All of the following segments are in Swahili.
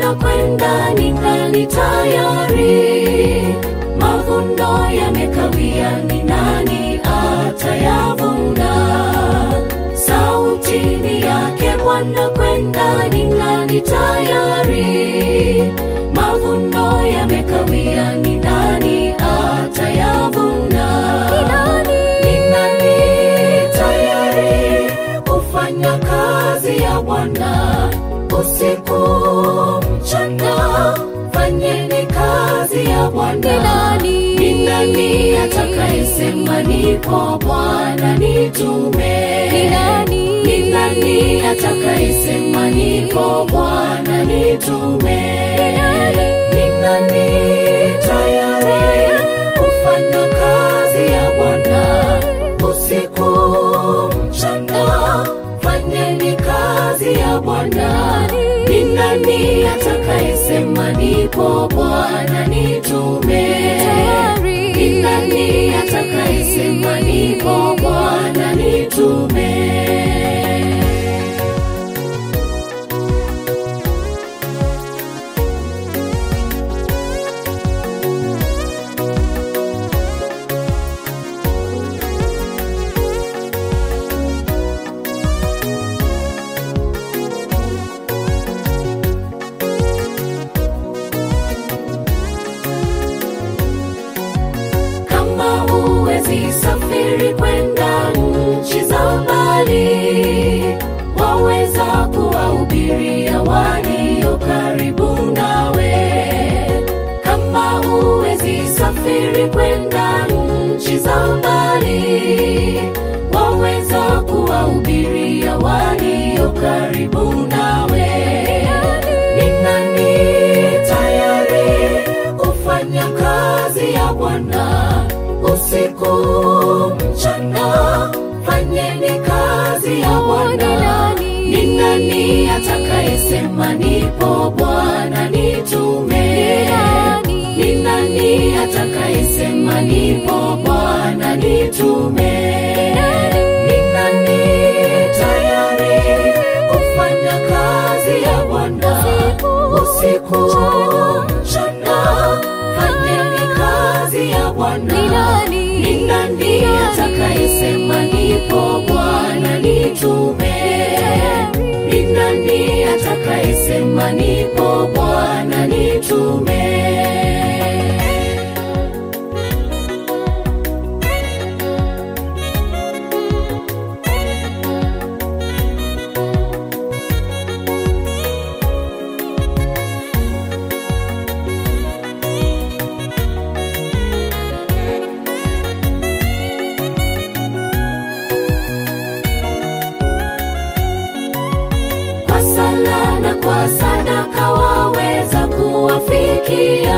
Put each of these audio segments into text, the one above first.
Bwana kwenda ningali tayari. Mavuno yamekawia, ni nani atayavuna? Sauti ni yake Bwana kwenda ningali tayari. Mavuno yamekawia, ni nani atayavuna? Ni nani tayari kufanya kazi ya Bwana usiku mchana? Fanyeni kazi ya Bwana. Ni nani atakayesema nipo Bwana nitume? Ni nani atakayesema nipo Bwana nitume? Ni nani tayari kufanya kazi ya Bwana usiku mchana? Fanyeni kazi ya Bwana. Ni nani atakayesema nipo Bwana nitume? Ni nani atakayesema nipo Bwana nitume? Kama huwezi safiri kwenda nchi za mbali, waweza kuwahubiria walio karibu nawe. Kama huwezi safiri kwenda nchi za mbali, waweza kuwahubiria walio karibu nawe. Ni nani tayari kufanya kazi ya Bwana usiku mchana? Fanyeni kazi ya Bwana. Ni nani atakayesema nipo Bwana nitume? Ni nani atakayesema nipo Bwana nitume? Ni nani tayari kufanya kazi ya Bwana usiku mchana? Fanyeni kazi ya Bwana. Ni nani atakayesema nipo Bwana nitume? Ni nani atakayesema nipo Bwana nitume? kwa sala na kwa sadaka waweza kuwafikia,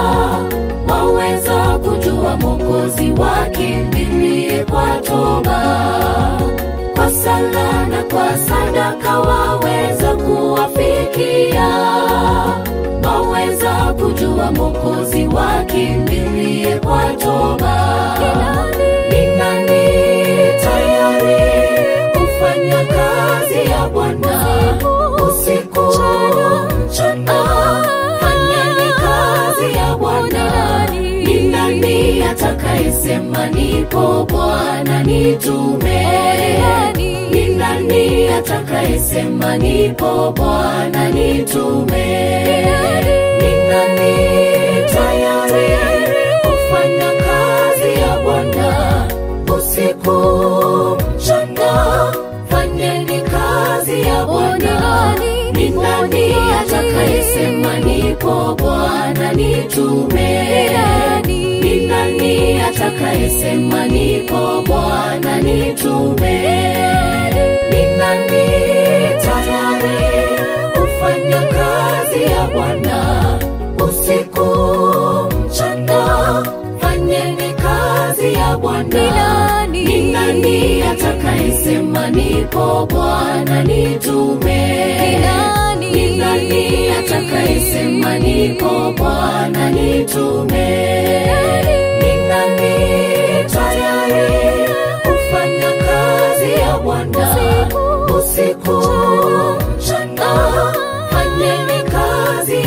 waweza kujua Mwokozi wakimbilie kwa toba. Kwa sala na kwa sadaka waweza kuwafikia, waweza kujua Mwokozi wakimbilie kwa toba. Ni nani tayari kufanya kazi ya Bwana usiku mchana? Fanyeni kazi ya Bwana. Ni nani atakayesema nipo Bwana nitume? Ni nani atakayesema nipo Bwana nitume? Ni nani tayari kufanya kazi ya Bwana usiku mchana? Fanyeni kazi ya Bwana. Ni nani atakayesema nipo Bwana nitume? Ni nani atakayesema nipo Bwana nitume? Ni nani tayari kufanya kazi ya Bwana usiku mchana? Fanyeni kazi ya Bwana. Ni nani atakayesema nipo Bwana nitume? Ni nani atakayesema nipo Bwana nitume? Ni nani tayari kufanya kazi ya Bwana usiku mchana? Fanyeni kazi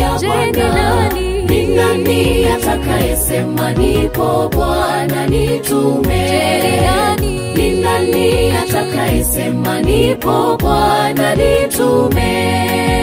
nani atakayesema nipo Bwana nitume? Ni nani atakayesema nipo Bwana nitume?